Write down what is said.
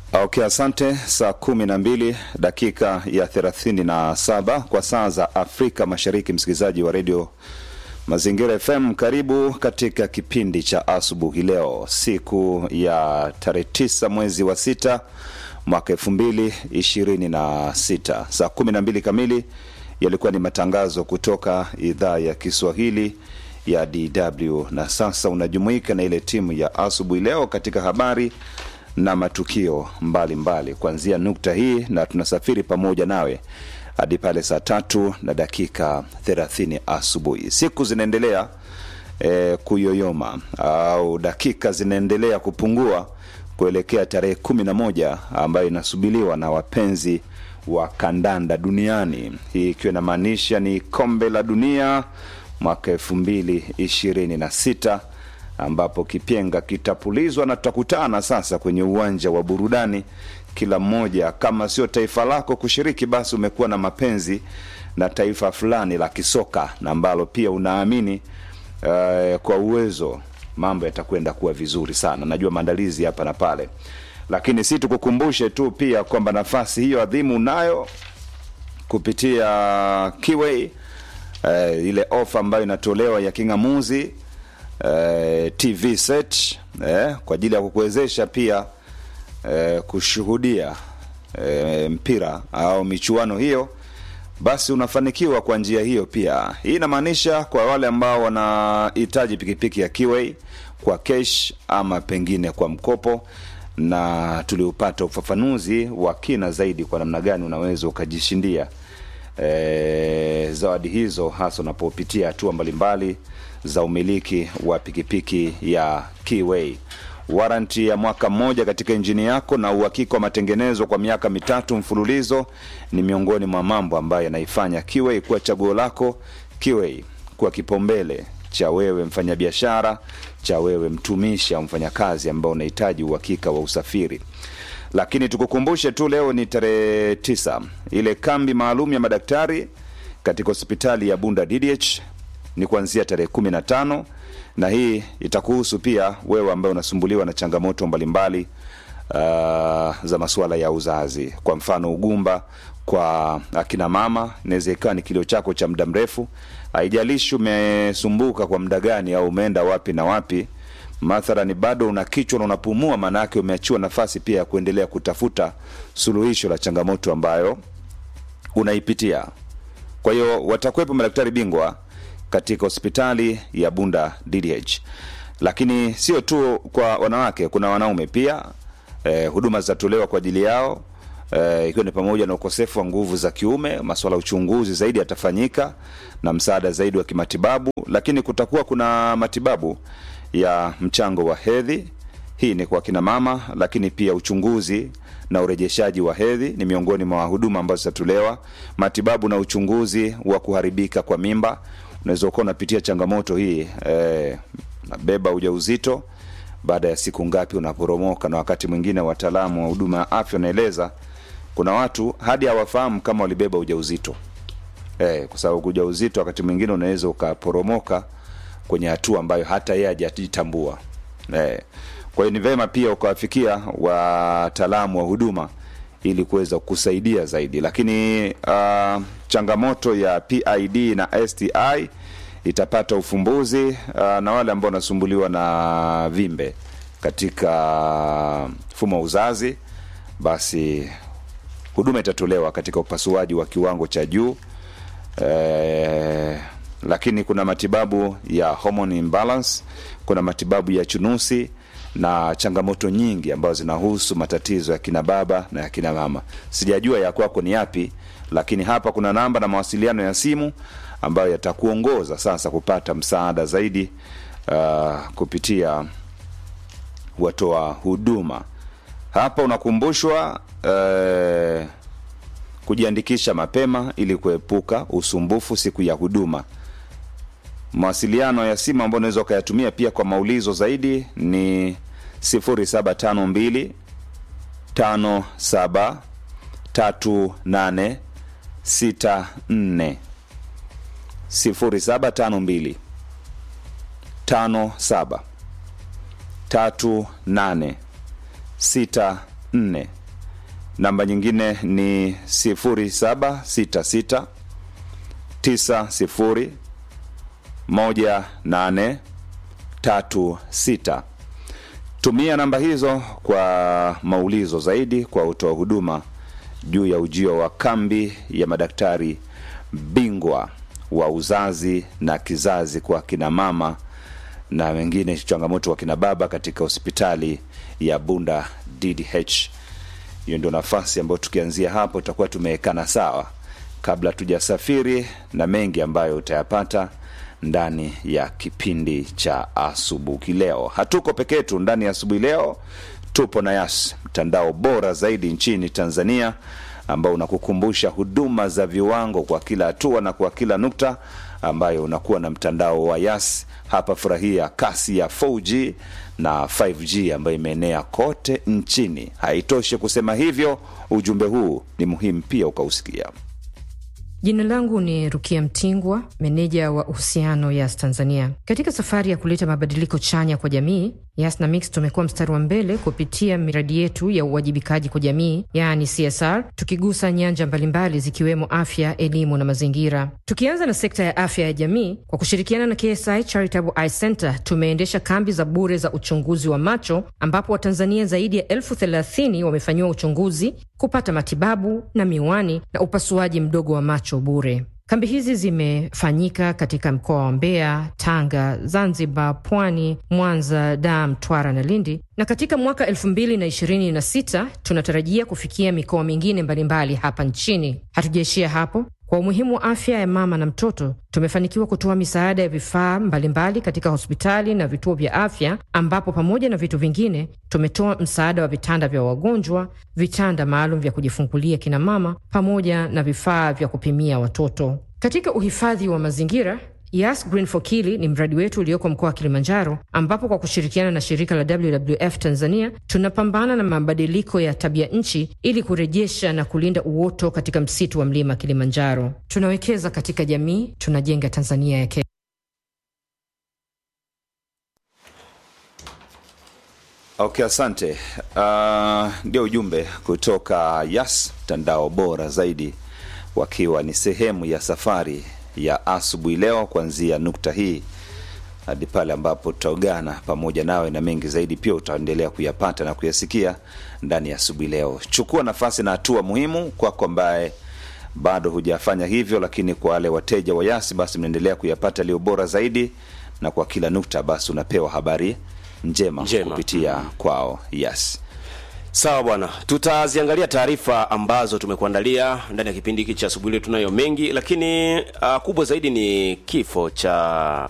Okay, asante. Saa kumi na mbili dakika ya thelathini na saba kwa saa za Afrika Mashariki. Msikilizaji wa redio Mazingira FM, karibu katika kipindi cha asubuhi leo, siku ya tarehe tisa mwezi wa sita mwaka elfu mbili ishirini na sita saa kumi na mbili kamili yalikuwa ni matangazo kutoka idhaa ya Kiswahili ya DW, na sasa unajumuika na ile timu ya asubuhi leo katika habari na matukio mbalimbali kuanzia nukta hii, na tunasafiri pamoja nawe hadi pale saa tatu na dakika thelathini asubuhi. Siku zinaendelea e, kuyoyoma au dakika zinaendelea kupungua kuelekea tarehe kumi na moja ambayo inasubiliwa na wapenzi wa kandanda duniani, hii ikiwa inamaanisha ni kombe la dunia mwaka elfu mbili ishirini na sita ambapo kipenga kitapulizwa na tutakutana sasa kwenye uwanja wa burudani. Kila mmoja kama sio taifa lako kushiriki, basi umekuwa na mapenzi na taifa fulani la kisoka na ambalo pia unaamini uh, kwa uwezo mambo yatakwenda kuwa vizuri sana. Najua maandalizi hapa na pale, lakini si tukukumbushe tu pia kwamba nafasi hiyo adhimu unayo kupitia Kiway, uh, ile ofa ambayo inatolewa ya king'amuzi Uh, TV set eh, kwa ajili ya kukuwezesha pia eh, kushuhudia eh, mpira au michuano hiyo, basi unafanikiwa kwa njia hiyo pia. Hii inamaanisha kwa wale ambao wanahitaji pikipiki ya Kiway kwa cash ama pengine kwa mkopo, na tuliupata ufafanuzi wa kina zaidi kwa namna gani unaweza ukajishindia eh, zawadi hizo, hasa unapopitia hatua mbalimbali za umiliki wa pikipiki ya Kiway. Waranti ya mwaka mmoja katika injini yako na uhakika wa matengenezo kwa miaka mitatu mfululizo ni miongoni mwa mambo ambayo yanaifanya Kiway kuwa chaguo lako. Kiway kuwa kipaumbele cha wewe mfanyabiashara, cha wewe mtumishi au mfanyakazi ambao unahitaji uhakika wa usafiri. Lakini tukukumbushe tu, leo ni tarehe tisa, ile kambi maalum ya madaktari katika hospitali ya Bunda DDH ni kuanzia tarehe kumi na tano na hii itakuhusu pia wewe ambaye unasumbuliwa na changamoto mbalimbali uh, za masuala ya uzazi, kwa mfano ugumba kwa akina mama, inaweza ikawa ni kilio chako cha muda mrefu. Haijalishi umesumbuka kwa muda gani au umeenda wapi na wapi, mathalani bado una kichwa na unapumua, maanake umeachiwa nafasi pia ya kuendelea kutafuta suluhisho la changamoto ambayo unaipitia. Kwa hiyo watakuwepo madaktari bingwa katika hospitali ya Bunda DDH, lakini sio tu kwa wanawake, kuna wanaume pia. Eh, huduma zitatolewa kwa ajili yao eh, ikiwa ni pamoja na ukosefu wa nguvu za kiume. Masuala ya uchunguzi zaidi yatafanyika na msaada zaidi wa kimatibabu, lakini kutakuwa kuna matibabu ya mchango wa hedhi. Hii ni kwa kina mama, lakini pia uchunguzi na urejeshaji wa hedhi ni miongoni mwa huduma ambazo zitatolewa. Matibabu na uchunguzi wa kuharibika kwa mimba unaweza ukawa unapitia changamoto hii eh, nabeba ujauzito baada ya siku ngapi unaporomoka, na wakati mwingine wataalamu wa huduma ya afya wanaeleza kuna watu hadi hawafahamu kama walibeba ujauzito eh, kwa sababu ujauzito wakati mwingine unaweza ukaporomoka kwenye hatua ambayo hata yeye hajajitambua eh. Kwa hiyo ni vema pia ukawafikia wataalamu wa huduma ili kuweza kusaidia zaidi, lakini uh, changamoto ya PID na STI itapata ufumbuzi uh, na wale ambao wanasumbuliwa na vimbe katika mfumo wa uzazi, basi huduma itatolewa katika upasuaji wa kiwango cha juu eh, lakini kuna matibabu ya hormone imbalance, kuna matibabu ya chunusi na changamoto nyingi ambazo zinahusu matatizo ya kina baba na ya kina mama. Sijajua ya kwako ni yapi, lakini hapa kuna namba na mawasiliano ya simu ambayo yatakuongoza sasa kupata msaada zaidi uh, kupitia watoa huduma. Hapa unakumbushwa uh, kujiandikisha mapema ili kuepuka usumbufu siku ya huduma. Mawasiliano ya simu ambayo unaweza ukayatumia pia kwa maulizo zaidi ni 0752 57 38 64 0752 57 38 64 namba nyingine ni 0766 90 1836 tumia namba hizo kwa maulizo zaidi kwa utoa huduma juu ya ujio wa kambi ya madaktari bingwa wa uzazi na kizazi kwa kina mama na wengine changamoto wa kina baba katika hospitali ya bunda ddh hiyo ndio nafasi ambayo tukianzia hapo tutakuwa tumeekana sawa kabla tujasafiri na mengi ambayo utayapata ndani ya kipindi cha asubuhi leo hatuko peke yetu ndani ya asubuhi leo tupo na yas mtandao bora zaidi nchini tanzania ambao unakukumbusha huduma za viwango kwa kila hatua na kwa kila nukta ambayo unakuwa na mtandao wa yas hapa furahia kasi ya 4g na 5g ambayo imeenea kote nchini haitoshi kusema hivyo ujumbe huu ni muhimu pia ukausikia Jina langu ni Rukia Mtingwa, meneja wa uhusiano Yas Tanzania. Katika safari ya kuleta mabadiliko chanya kwa jamii, Yas na Mix tumekuwa mstari wa mbele kupitia miradi yetu ya uwajibikaji kwa jamii, yaani CSR, tukigusa nyanja mbalimbali zikiwemo afya, elimu na mazingira. Tukianza na sekta ya afya ya jamii, kwa kushirikiana na KSI Charitable Eye Center tumeendesha kambi za bure za uchunguzi wa macho, ambapo Watanzania zaidi ya elfu thelathini wamefanyiwa uchunguzi, kupata matibabu na miwani na upasuaji mdogo wa macho bure. Kambi hizi zimefanyika katika mkoa wa Mbeya, Tanga, Zanzibar, Pwani, Mwanza, Dar, Mtwara na Lindi, na katika mwaka 2026 tunatarajia kufikia mikoa mingine mbalimbali hapa nchini. Hatujaishia hapo. Kwa umuhimu wa afya ya mama na mtoto, tumefanikiwa kutoa misaada ya vifaa mbalimbali katika hospitali na vituo vya afya, ambapo pamoja na vitu vingine tumetoa msaada wa vitanda vya wagonjwa, vitanda maalum vya kujifungulia kina mama, pamoja na vifaa vya kupimia watoto. Katika uhifadhi wa mazingira Yas Green for Kili ni mradi wetu ulioko mkoa wa Kilimanjaro, ambapo kwa kushirikiana na shirika la WWF Tanzania tunapambana na mabadiliko ya tabia nchi ili kurejesha na kulinda uoto katika msitu wa mlima Kilimanjaro. Tunawekeza katika jamii, tunajenga Tanzania ya kesho. Okay, asante. Uh, ndio ujumbe kutoka Yas, mtandao bora zaidi, wakiwa ni sehemu ya safari ya asubuhi leo, kuanzia nukta hii hadi pale ambapo tutaungana pamoja nawe, na mengi zaidi pia utaendelea kuyapata na kuyasikia ndani ya asubuhi leo. Chukua nafasi na hatua muhimu kwako ambaye bado hujafanya hivyo, lakini kwa wale wateja wa Yasi basi mnaendelea kuyapata yaliyo bora zaidi, na kwa kila nukta basi unapewa habari njema, Njema. kupitia kwao Yas. Sawa bwana, tutaziangalia taarifa ambazo tumekuandalia ndani ya kipindi hiki cha asubuhi leo. Tunayo mengi, lakini uh, kubwa zaidi ni kifo cha